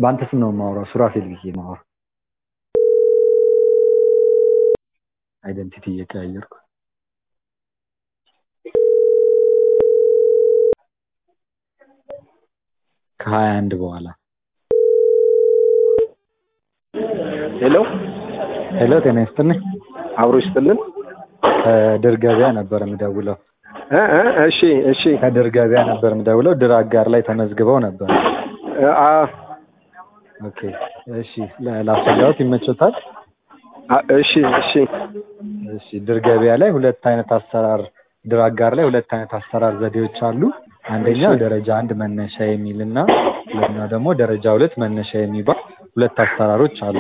በአንተ ስም ነው የማወራው ሱራፌል ብዬ የማወራው አይደንቲቲ እየቀያየርኩ ከሀያ አንድ በኋላ ሄሎ ሄሎ ጤና ይስጥልኝ አብሮ ይስጥልን ከድር ገበያ ነበር የምደውለው እ እ እሺ እሺ ከድር ገበያ ነበር የምደውለው ድር አጋር ላይ ተመዝግበው ነበር እ አ ኦኬ እሺ ለ- ላስረዳዎት ይመቾታል አ- እሺ እሺ እሺ ድር ገበያ ላይ ሁለት አይነት አሰራር ድር አጋር ላይ ሁለት አይነት አሰራር ዘዴዎች አሉ አንደኛው ደረጃ አንድ መነሻ የሚል እና ሁለተኛው ደግሞ ደረጃ ሁለት መነሻ የሚባል ሁለት አሰራሮች አሉ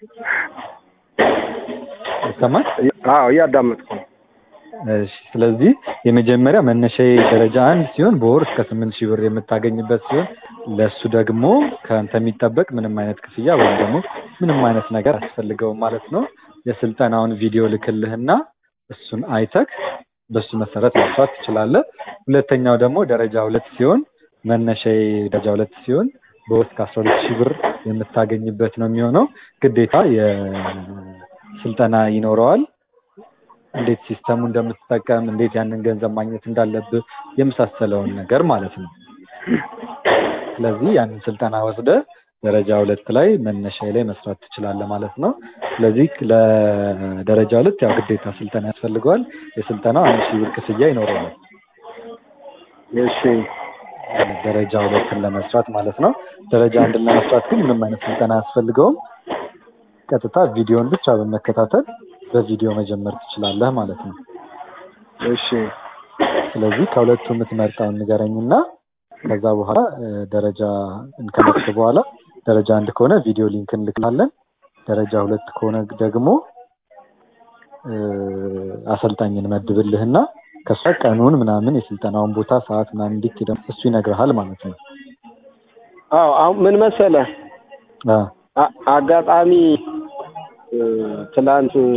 ይሰማል አዎ እያዳመጥኩ ነው እሺ ስለዚህ የመጀመሪያ መነሻ ደረጃ አንድ ሲሆን በወር እስከ ስምንት ሺህ ብር የምታገኝበት ሲሆን ለእሱ ደግሞ ከአንተ የሚጠበቅ ምንም አይነት ክፍያ ወይም ደግሞ ምንም አይነት ነገር አያስፈልገውም ማለት ነው የስልጠናውን ቪዲዮ ልክልህና እሱን አይተክ በሱ መሰረት መስራት ትችላለህ ሁለተኛው ደግሞ ደረጃ ሁለት ሲሆን መነሻ ደረጃ ሁለት ሲሆን በወር እስከ አስራ ሁለት ሺህ ብር የምታገኝበት ነው የሚሆነው ግዴታ የስልጠና ይኖረዋል እንዴት ሲስተሙ እንደምትጠቀም እንዴት ያንን ገንዘብ ማግኘት እንዳለብህ የመሳሰለውን ነገር ማለት ነው ስለዚህ ያንን ስልጠና ወስደ ደረጃ ሁለት ላይ መነሻ ላይ መስራት ትችላለህ ማለት ነው ስለዚህ ለደረጃ ሁለት ያው ግዴታ ስልጠና ያስፈልገዋል የስልጠናው አንድ ሺህ ብር ክፍያ ይኖረዋል እሺ ደረጃ ሁለትን ለመስራት ማለት ነው ደረጃ አንድን ለመስራት ግን ምንም አይነት ስልጠና አያስፈልገውም ቀጥታ ቪዲዮን ብቻ በመከታተል በቪዲዮ መጀመር ትችላለህ ማለት ነው እሺ ስለዚህ ከሁለቱ የምትመርጠውን ንገረኝና ከዛ በኋላ እ፣ ደረጃ ከመርጥ በኋላ ደረጃ አንድ ከሆነ ቪዲዮ ሊንክ እንልክላለን ደረጃ ሁለት ከሆነ ደግሞ እ፣ አሰልጣኝ እንመድብልህና ከሷ ቀኑን ምናምን የስልጠናውን ቦታ ሰዓት ምናምን እንዴት ሄደ እሱ ይነግርሃል ማለት ነው አዎ አሁን ምን መሰለህ አ አ- አጋጣሚ እ፣ ትላንት እ፣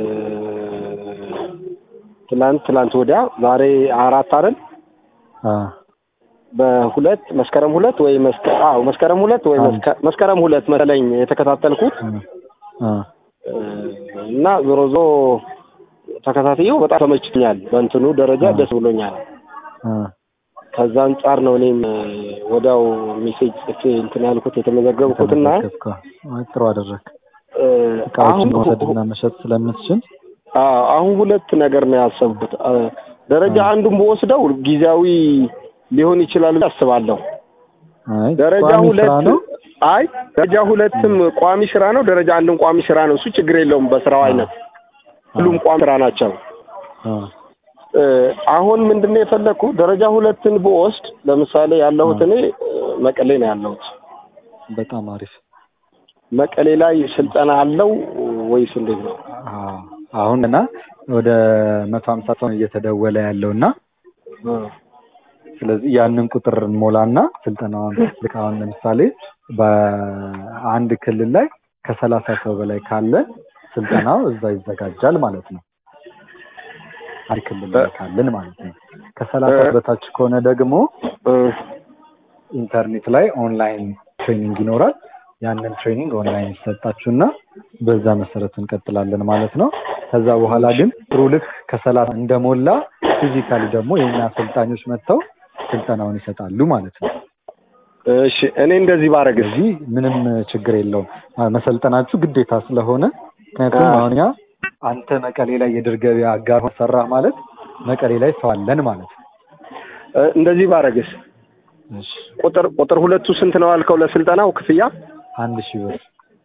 ትላንት ትላንት ወዲያ ዛሬ አራት አይደል አ በሁለት መስከረም ሁለት ወይ መስከ አዎ መስከረም ሁለት ወይ አንድ። መስከ- መስከረም ሁለት መሰለኝ የተከታተልኩት አ እ፣ እና ዞሮ ዞሮ ተከታትየው በጣም ተመችቶኛል በእንትኑ ደረጃ አ። ደስ ብሎኛል አ ከዛ አንጻር ነው እኔም እ፣ ወዲያው ሜሴጅ ጽፌ እንትን ያልኩት የተመዘገብኩትና ተመዘገብከው። አይ ጥሩ አደረግ እ፣ እቃዎችን አሁን መውሰድና መሸጥ ስለምትችል አዎ አሁን ሁለት ነገር ነው ያሰብኩት። አ፣ ደረጃ አ። አንዱን በወስደው ጊዜያዊ ሊሆን ይችላል ብዬ አስባለሁ። አይ ደረጃ ቋሚ ሁለት ስራ ነው አይ ደረጃ ሁለትም ቋሚ ስራ ነው፣ ደረጃ አንድም ቋሚ ስራ ነው። እሱ ችግር የለውም በስራው አይነት ሁሉም ቋሚ ስራ ናቸው። አ እ፣ አሁን ምንድነው የፈለግኩ ደረጃ ሁለትን ብወስድ ለምሳሌ ያለሁት እኔ እ፣ መቀሌ ነው ያለሁት። በጣም አሪፍ መቀሌ ላይ ስልጠና አለው ወይስ እንዴት ነው? አዎ አሁን እና ወደ መቶ ሀምሳ ሰው ነው እየተደወለ ያለው እና እ፣ ስለዚህ ያንን ቁጥር እንሞላና ስልጠናውን ልክ አሁን ለምሳሌ በአንድ ክልል ላይ ከሰላሳ ሰው በላይ ካለ ስልጠናው እዛ ይዘጋጃል ማለት ነው አንድ ክልል ላይ ካለን ማለት ነው ከሰላሳ በታች ከሆነ ደግሞ እ፣ ኢንተርኔት ላይ ኦንላይን ትሬኒንግ ይኖራል ያንን ትሬኒንግ ኦንላይን ይሰጣችሁና በዛ መሰረት እንቀጥላለን ማለት ነው ከዛ በኋላ ግን ጥሩ ልክ ከሰላሳ እንደሞላ ፊዚካሊ ደግሞ የኛ አሰልጣኞች መጥተው ስልጠናውን ይሰጣሉ ማለት ነው እሺ እኔ እንደዚህ ባረግስ ስለዚህ ምንም ችግር የለውም አ- መሰልጠናችሁ ግዴታ ስለሆነ ምክንያቱም አ- አሁን ያ አንተ መቀሌ ላይ የድር ገበያ አጋር ሆነህ ሰራህ ማለት መቀሌ ላይ ሰው አለን ማለት ነው እ፣ እንደዚህ ባረግስ እሺ ቁጥር ቁጥር ሁለቱ ስንት ነው አልከው ለስልጠናው ክፍያ? አንድ ሺህ ብር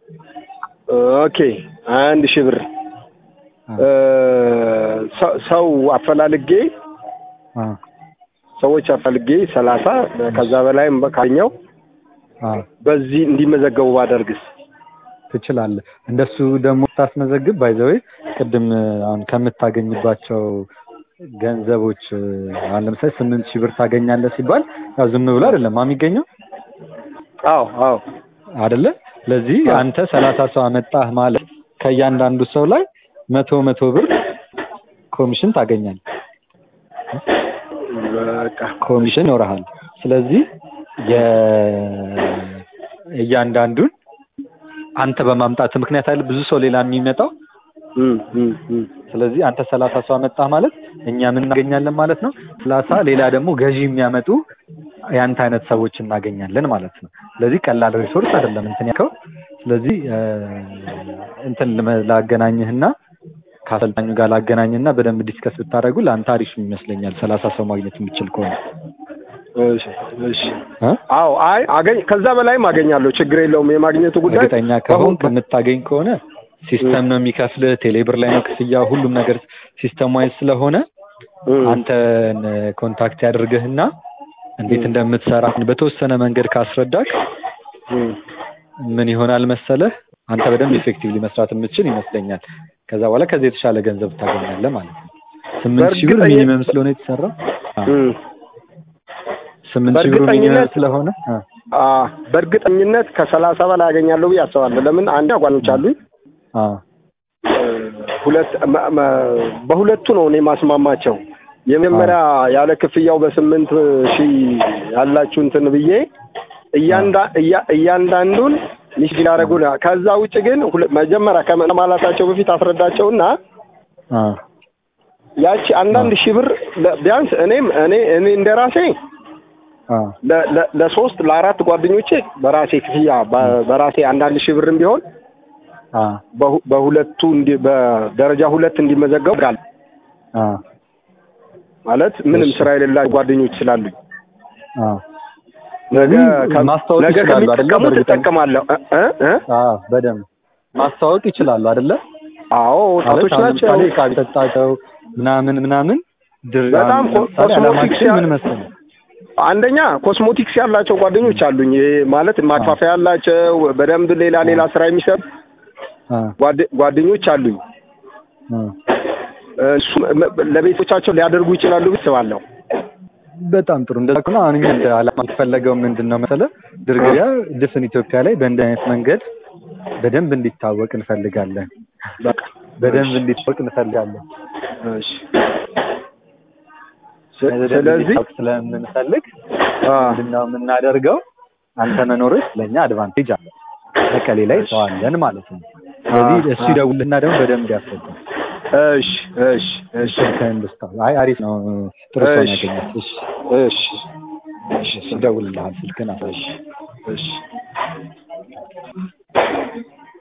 ኦኬ አንድ ሺህ ብር አ- እ፣ ሰው- ሰው አፈላልጌ አ ሰዎች አፈላልጌ ሰላሳ ከዛ በላይም ካገኘው አ በዚህ እንዲመዘገቡ ባደርግስ? ትችላለህ እንደሱ ደግሞ ስታስመዘግብ ባይዘዌ ቅድም አሁን ከምታገኝባቸው ገንዘቦች አሁን ለምሳሌ ስምንት ሺህ ብር ታገኛለህ ሲባል ያው ዝም ብሎ አይደለም የሚገኘው አዎ አዎ አይደለ ስለዚህ አንተ ሰላሳ ሰው አመጣህ ማለት ከእያንዳንዱ ሰው ላይ መቶ መቶ ብር ኮሚሽን ታገኛለህ በቃ ኮሚሽን ይኖርሃል ስለዚህ የ እያንዳንዱን አንተ በማምጣት ምክንያት አይደል ብዙ ሰው ሌላ የሚመጣው እም፣ እም፣ እም። ስለዚህ አንተ ሰላሳ ሰው አመጣህ ማለት እኛ ምን እናገኛለን ማለት ነው። ሰላሳ ሌላ ደግሞ ገዢ የሚያመጡ የአንተ አይነት ሰዎች እናገኛለን ማለት ነው። ስለዚህ ቀላል ሪሶርስ አይደለም እንትን ያልከው። ስለዚህ እ፣ እንትን ልመ- ላገናኝህና ከአሰልጣኙ ጋር ላገናኝና በደንብ ዲስከስ ብታደርጉ ለአንተ አሪፍ ይመስለኛል። ሰላሳ ሰው ማግኘት የሚችል ከሆነ እሺ፣ እሺ። እ? አዎ፣ አይ አገኝ ከዛ በላይም አገኛለሁ። ችግር የለውም። የማግኘቱ ጉዳይ እርግጠኛ ከሆን ከምታገኝ ከሆነ ሲስተም ነው የሚከፍልህ፣ ቴሌብር ላይ ነው ክፍያ፣ ሁሉም ነገር ሲስተም ዋይዝ ስለሆነ እም፣ አንተን ኮንታክት ያደርግህና እንዴት እንደምትሰራ በተወሰነ መንገድ ካስረዳክ እም። ምን ይሆናል መሰለህ አንተ በደንብ ኢፌክቲቭሊ መስራት የምትችል ይመስለኛል። ከዛ በኋላ ከዚህ የተሻለ ገንዘብ ታገኛለህ ማለት ነው። ስምንት ሺህ ብር በእርግጠኛ- ሚኒመም ስለሆነ የተሰራ እም። ስምንት ሺህ ብር ሚኒመም በእርግጠኝነት- ስለሆነ አ፣ አ በእርግጠኝነት ከሰላሳ በላይ አገኛለሁ ብዬ አስባለሁ። ለምን አንድ ጓደኞች አሉኝ አ፣ ሁለት መ- መ- በሁለቱ ነው እኔ ማስማማቸው። የመጀመሪያ ያለ ክፍያው በስምንት ሺህ ያላችሁ እንትን ብዬ እያንዳ እያ- እያንዳንዱን ሚስድ ያደረጉ ከዛ ውጭ ግን ሁለ- መጀመሪያ ከማላታቸው በፊት አስረዳቸውና አ፣ ያቺ አንዳንድ ሺህ ብር ለ- ቢያንስ እኔም እኔ እኔ እንደ ራሴ አ፣ ለ- ለ- ለሶስት ለአራት ጓደኞቼ በራሴ ክፍያ በ- በራሴ አንዳንድ ሺህ ብርም ቢሆን አ፣ በሁ- በሁለቱ እንዲ በደረጃ ሁለት እንዲመዘገቡ ጋል አ፣ ማለት ምንም እሺ። ስራ የሌላቸው ጓደኞች ስላሉኝ አ። ነገ ስለዚህ ከ- ማስታወቅ ነገ ይችላሉ አይደለ? ከሚጠቀሙት በእርግጠኝ- እጠቀማለሁ እ እ እ? አ፣ በደንብ ማስታወቅ ይችላሉ አይደለ? አዎ ማለት ወጣቶች አሁን ናቸው። ለምሳሌ ዕቃ ቢጠጣቸው ምናምን ምናምን ድር በጣም ኮ- ለምሳሌ ኮስሞቲክስ ዓላማችን ያ- ምን መሰለህ አንደኛ ኮስሞቲክስ ያላቸው ጓደኞች አሉኝ። ይሄ ማለት ማክፋፈያ ያላቸው በደንብ ሌላ ሌላ ስራ የሚሰሩ አ፣ ጓደ- ጓደኞች አሉኝ። አ። እሱ መ- ለቤቶቻቸው ሊያደርጉ ይችላሉ ብዬ አስባለሁ። በጣም ጥሩ። እንደዛ ከሆነ አሁን እኛ እንደ ዓላማ የተፈለገው ምንድን ነው መሰለህ ድርግሪያ ድፍን ኢትዮጵያ ላይ በእንዲህ አይነት መንገድ በደንብ እንዲታወቅ እንፈልጋለን። በቃ በደንብ እንዲታወቅ እንፈልጋለን። እሺ። ስ- በደንብ ስለዚህ እንዲታወቅ ስለምንፈልግ አ ምንድን ነው የምናደርገው? አንተ መኖርህ ለእኛ አድቫንቴጅ አለ። መቀሌ ላይ ሰው አለን ማለት ነው። ስለዚህ እሱ ይደውልና ደግሞ በደንብ ያስረዳል። እሺ እሺ እሺ ስልክህን ልስጠው። አይ አሪፍ ነው፣ ጥሩ ሰው ነው እሺ። ያገኘሁት። እሺ እሺ እሺ፣ ይደውልልሃል። ስልክህን አሳይ። እሺ